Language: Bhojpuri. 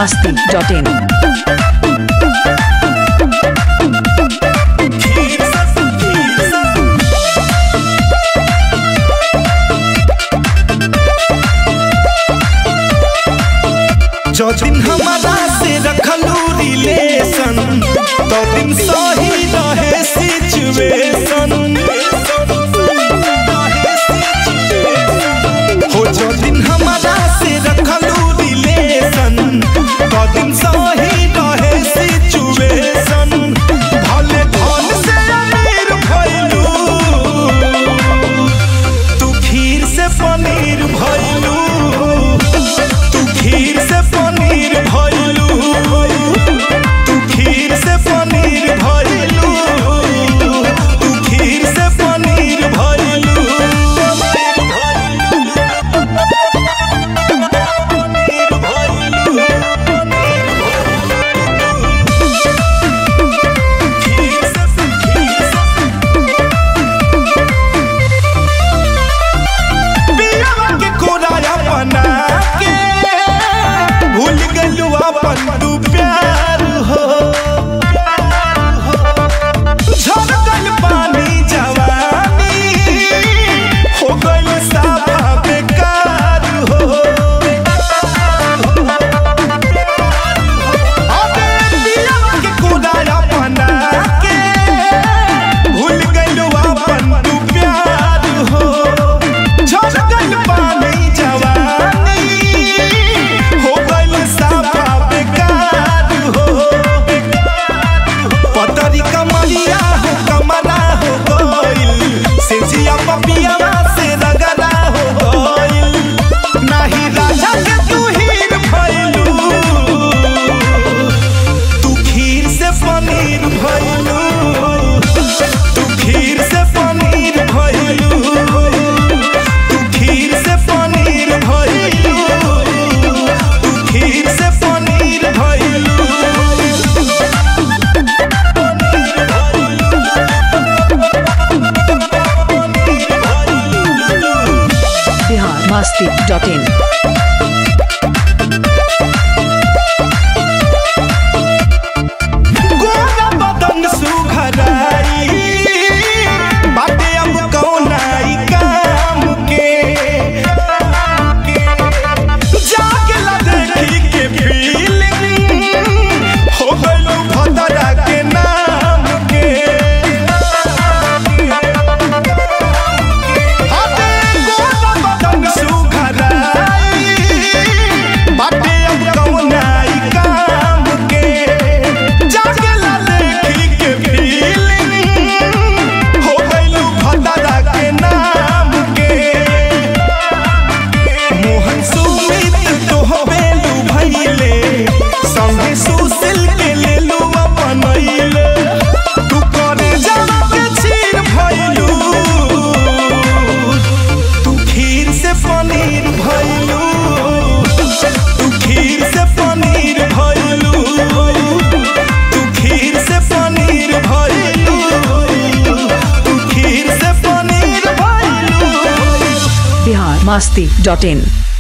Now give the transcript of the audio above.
masti.in. जो दिन हमारा से रखलू रिलेशन तो दिन सही रहे सिचुएशन हो जो दिन हमारा से रखलू रिलेशन तो दिन सही रहे सिचुएशन भले धन से अमीर भइलू तू खीर से पनीर भइलू तू खीर से पनीर भइलू तू खीर से पनीर भइलू तू खीर से पनीर भइलू खीर से खीर से पियवा के कोराया बना के भूल गलू अपन तू प्यार हो झरकल पानी जवानी हो गइल साफा बेकार हो अबे पियवा के कोराया बना के भूल गलू अपन तू प्यार हो झलकल पानी जवानी हो गइल साफा बेकार हो पतरी कमरिया हो कमला हो गइल से जिया पपिया से रगला हो गइल नाही राजा के तू हीर भइलू तू खीर से पनीर भइलू तू खीर से पनीर भइलू तू खीर से पनीर भइलू तू खीर से पनीर भइलू Bihar masti.in. गोरा बदन सुघराई बाटे अब कौनाई काम के जागला देखी के फीलिंग हो गइलू भदरा के नाम के अबे गोरा बदन सुघराई बाटे अब कौनाई काम के जागला देखी के फीलिंग हो गइलू भदरा के नाम के मोहन सुमित तो हवेलू भइले संगे सुशील के लेलू अपनैले तू करे जाना के छीर भइलू तू खीर से पनीर भइलू तू खीर से पनीर भइलू तू खीर से पनीर भइलू तू खीर से पनीर भइलू Bihar masti.in.